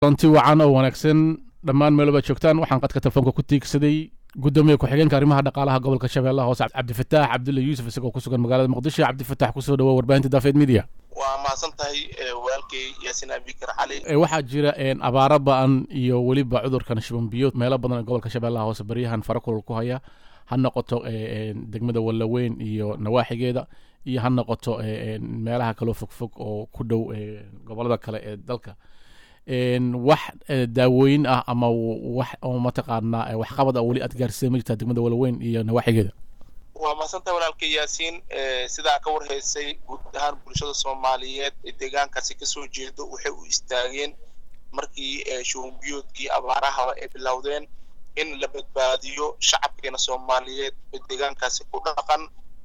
lanti wacan oo wanaagsan dhammaan meeloba joogtaan waxaan qadka telefoonka ku tiigsaday gudoomiye ku-xigeenka arrimaha dhaqaalaha gobolka shabeellaha hoose cabdifataax cabdulle yuusuf isagoo ku sugan magaalada muqdisho cabdifataax kusoo dhawoa warbaahinta daafeed media waa mahadsan tahay walaalkay yaasin abikar cali waxaa jira abaaro ba-an iyo weliba cudurkan shibanbiyood meelo badan ee gobolka shabeellaha hoose baryahan fara kulol ku haya ha noqoto degmada wallaweyn iyo nawaaxigeeda iyo ha noqoto meelaha kaloo fogfog oo ku dhow gobolada kale ee dalka wax daawooyin ah ama wax oo mataqaanaa waxqabad a weli aad gaarsiisay ma jirtaa degmada wallaweyn iyo nawaaxigeeda waa mahadsantahay walaalkay yaasiin sidaa ka warhaysay guud ahaan bulshada soomaaliyeed ee deegaankaasi kasoo jeedo waxay u istaageen markii shuhumbiyoodkii abaarahaba ay bilowdeen in la badbaadiyo shacabkeena soomaaliyeed ee deegaankaasi ku dhaqan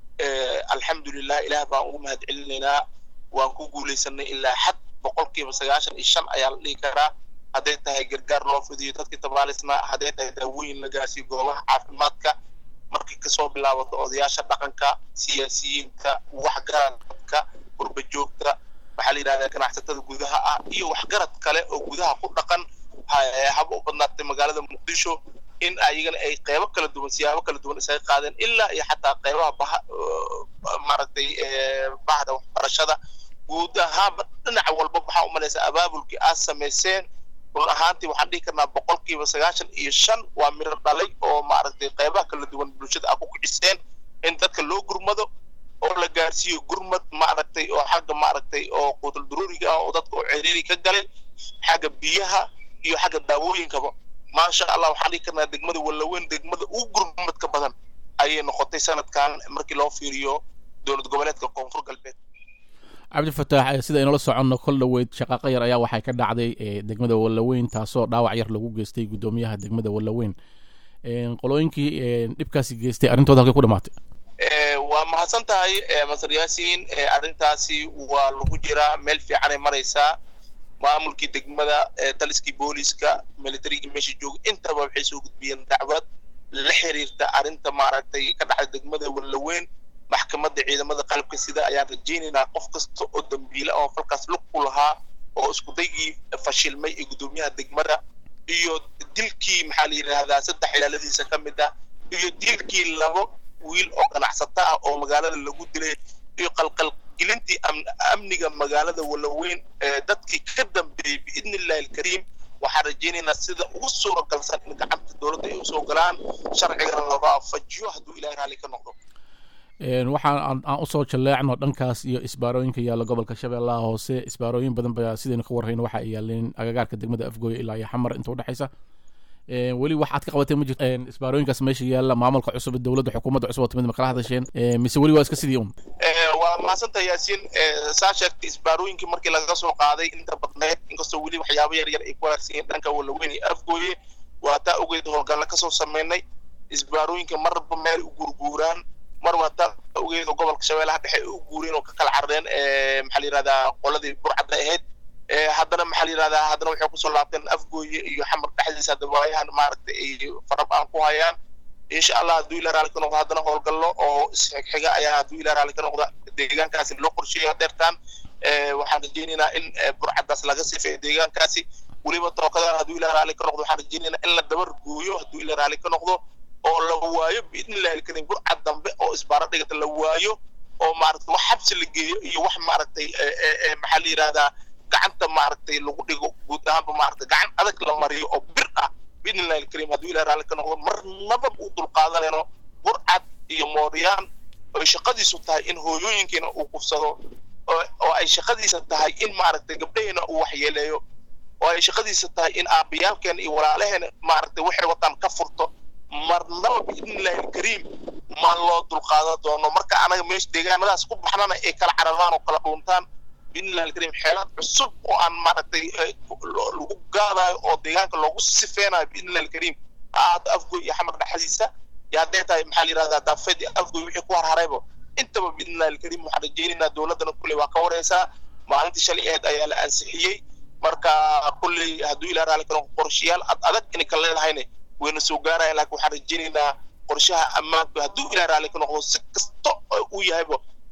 alxamdulilah ilaah baan ugu mahad celinaynaa waan ku guulaysanay ilaa xad boqolkiiba sagaashan iyo shan ayaa la dhihi karaa hadday tahay gargaar loo fidiyo dadkii tabaalisnaa hadday tahay daawooyin la gaarsiiyo goobaha caafimaadka markay kasoo bilaabato odayaasha dhaqanka siyaasiyiinta waxgaradka gurbajoogta waxaa la yidhahdaa ganacsatada gudaha ah iyo waxgarad kale oo gudaha ku dhaqan haba u badnaatay magaalada muqdisho in ayagana ay qeybo kala duwan siyaabo kala duwan isaga qaadeen ilaa iyo xataa qeybaha baha maaragtay bahda waxbarashada guud ahaanba dhinaca walba waxaa u malaysaa abaabulkii aad samayseen run ahaantii waxaan dhihi karnaa boqolkiiba sagaashan iyo shan waa miro dhalay oo maaragtay qeybaha kala duwan bulshada aad ku kiciseen in dadka loo gurmado oo la gaarsiiyo gurmad maaragtay oo xagga maaragtay oo quutul duruuriga ah oo dadka oo ciriiri ka galay xagga biyaha iyo xagga daawooyinkaba maasha allah waxaan dhihi karnaa degmada wallaweyn degmada ugu gurmadka badan ayay noqotay sanadkan markii loo fiiriyo dowlad goboleedka koonfur galbeed cabdifataax sida aynula soconno kol dhoweyd shaqaaqo yar ayaa waxay ka dhacday degmada wallaweyn taasoo dhaawac yar lagu geystay guddoomiyaha degmada wallaweyn qolooyinkii dhibkaasi geystay arrintooda halkay ku dhamaatay waa mahadsan tahay masar yaasiin arrintaasi waa lagu jiraa meel fiicanay maraysaa maamulkii degmada taliskii booliska militarigii meesha jooga intaba waxay soo gudbiyeen dacwad la xiriirta arrinta maaragtay ka dhacda degmada wallaweyn maxkamadda ciidamada qalabka sida ayaan rajaynaynaa qof kasta oo dambiile oo falkaas lug ku lahaa oo iskudaygii fashilmay ee guddoomiyaha degmada iyo dilkii maxaa la yidhaahdaa saddex ilaaladiisa ka mid ah iyo dilkii labo wiil oo ganacsata ah oo magaalada lagu dilay iyo qalqalgelintii amniga magaalada wallaweyn dadkii ka dambeeyey biidni illahi alkariim waxaan rajaynaynaa sida ugu suuragalsan in gacanta dowladda ay usoo galaan sharcigana la waafajiyo hadduu ilahay raalli ka noqdo waxaan aan usoo jaleecno dhankaas iyo isbaarooyinka yaalla gobolka shabeellaha hoose isbaarooyin badan ba sidaynu ka warrayno waxa ay yaaleen agagaarka degmada afgooye ilaa iyo xamar inta udhexaysa weli waxaad ka qabatay ma jirto isbaarooyinkaas meesha yaalla maamulka cusub dowladda xukuumadda cusub oo timid ma kala hadasheen mise weli waa iska sidii un waa mahadsantaha yaasiin saa sheegtay isbaarooyinkii markii laga soo qaaday inta badneed inkastoo weli waxyaabo yar yar ay ku wanaagsanyiin dhanka wallaweyn iyo afgooye waa taa ogeed howlgalla kasoo sameynay isbaarooyinka marba meel u gurguuraan mar waa taa ogeed oo gobolka shabeellaha dhexe ay u guureen oo ka kala carareen maxaa la yidhahdaa qoladii burcadda ahayd haddana maxaa la yidhahdaa haddana waxay kusoo laabteen afgooye iyo xamar dhexdiisa hadda waayahan maaragtay ay farab aan ku hayaan insha allah hadduu ilaa raalli ka noqdo haddana howlgallo oo isxigxiga ayaa hadduu ilaa raalli ka noqda deegaankaasi loo qorsheeya deertaan waxaan rajaynaynaa in burcaddaas laga sifeeyo deegaankaasi weliba tookadan hadduu ilaa raalli ka noqdo waxaan rajaynaynaa in la dabar gooyo hadduu ilaa raalli ka noqdo oo la waayo biidni illahi alkariim burcad dambe oo isbaaro dhigata la waayo oo maaragtay wax xabsi la geeyo iyo wax maaragtay maxaa la yidhahdaa gacanta maaragtay lagu dhigo guud ahaanba maaragtay gacan adag la mariyo oo bir ah biidni illahi alkariim hadduu ilahi raalli ka noqdo marnaba u dulqaadanayno burcad iyo mooryaan oy shaqadiisu tahay in hooyooyinkiina uu kufsado oo ay shaqadiisa tahay in maaragtay gabdhaheena uu waxyeeleeyo oo ay shaqadiisa tahay in aabbayaalkeena iyo walaalaheena maaragtay waxay wataan ka furto marnaba biidni illahi alkariim ma loo dulqaadan doono marka anaga meesha deegaanadaas ku baxnana ay kala cararaan oo kala dhuuntaan biidni illahi alkariim xeelad cusub oo aan maaragtay lagu gaadayo oo deegaanka loogu sifeynayo biidni illahi alkariim ha ahaato afgoy iyo xamar dhexdiisa iyo hadday tahay maxaa la yidhahdaa daafeed iyo afgoy wixii ku harharayba intaba biidni illahi alkariim waxaan rajaynaynaa dowladdana kulley waa ka wareysaa maalintii shalay aheed ayaa la ansixiyey marka kulley hadduu ilaah raalli ka noqdo qorshayaal ad adag inay ka leedahayne wayna soo gaaraya laakiin waxaan rajaynaynaa qorshaha ammaanku hadduu ilaah raalli ka noqdo si kasta uu yahayba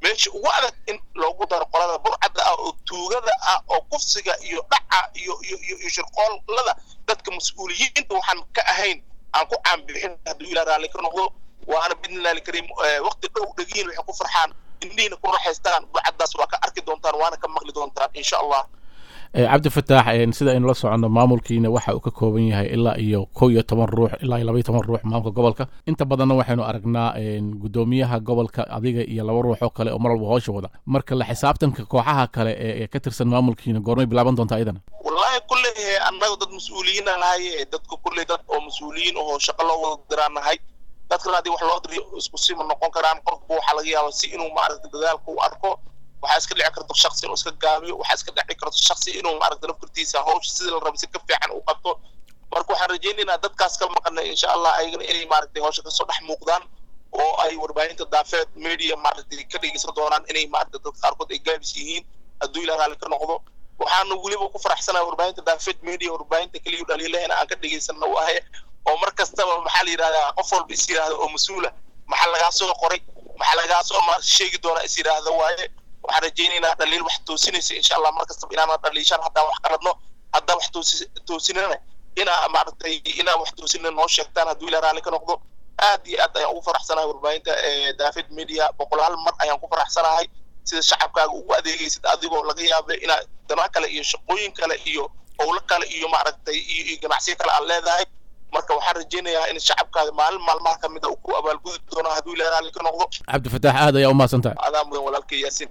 meesha ugu adag in loogu daro qolada burcadda ah oo tuugada ah oo kufsiga iyo dhaca iyo iyo iyo iyo shirqoolada dadka mas-uuliyiinta waxaan ka ahayn aan ku caanbixin hadduu ilaa raalli ka noqdo waana bidnillahi alkariim waqti dhow dhegiin waxay ku farxaan indhihiina ku raxaystaan burcaddaas waa ka arki doontaan waana ka maqli doontaan insha allah cabdi fataax sida aynu la soconno maamulkiina waxa uu ka kooban yahay ilaa iyo kow iyo toban ruux ilaa iyo laba iyo toban ruux maamulka gobolka inta badanna waxaynu aragnaa guddoomiyaha gobolka adiga iyo laba ruux oo kale oo mar walba hoosha wada marka la xisaabtanka kooxaha kale ee ka tirsan maamulkiina goormay bilaaban doontaa iyadana wallahi kulley annaga dad mas-uuliyiina nahay dadka kulley dad oo mas-uuliyiin oo shaqo loo wada diraan nahay dadkana haddii wax loo diriyo isku sima noqon karaan qofba waxaa laga yaaba si inuu maaragta dadaalka u arko waxaa iska dhici karta shaksi inuu iska gaabiyo waxaa iska dhici karta shaksi inuu maaragta laftirtiisa hawsha sidii la raba si ka fiican u qabto marka waxaan rajaynaynaa dadkaas ka maqanay insha allah ayagana inay maaragtay hawsha kasoo dhex muuqdaan oo ay warbaahinta daafeed media maaragtay ka dhegeysan doonaan inay maaragta dad qaarkood ay gaabis yihiin hadduu ilaa raalli ka noqdo waxaana weliba ku faraxsanahay warbaahinta daafeed media warbaahinta keliya dhaliilahena aan ka dhegeysanna u ahay oo mar kastaba maxaa la yidhahdaa qof walba is yidhahda oo mas-uula maxaa lagaa soo qoray maxaa lagaa soo sheegi doonaa is yidhaahda waaye waxaan rajaynaynaa dhaliil wax toosinaysa insha allah mar kastaba inaana dhaliishaan haddaan wax qaladno haddaan wax toosi toosinana inaa maaragtay inaa wax toosina noo sheegtaan hadduu ilaa raalli ka noqdo aad iyo aad ayaan ugu faraxsanahay warbaahinta daafid media boqolaal mar ayaan ku faraxsanahay sida shacabkaaga ugu adeegaysid adigoo laga yaaba inaa dana kale iyo shaqooyin kale iyo howlo kale iyo maaragtay iyo ganacsiyo kale aad leedahay marka waxaan rajaynayaa in shacabkaada maalin maalmaha ka mid a uu ku abaalgudi doono hadduu ilaa raalli ka noqdo cabdi fataax aad ayaa u mahadsan tahay adaa mudan walaalkay yaasin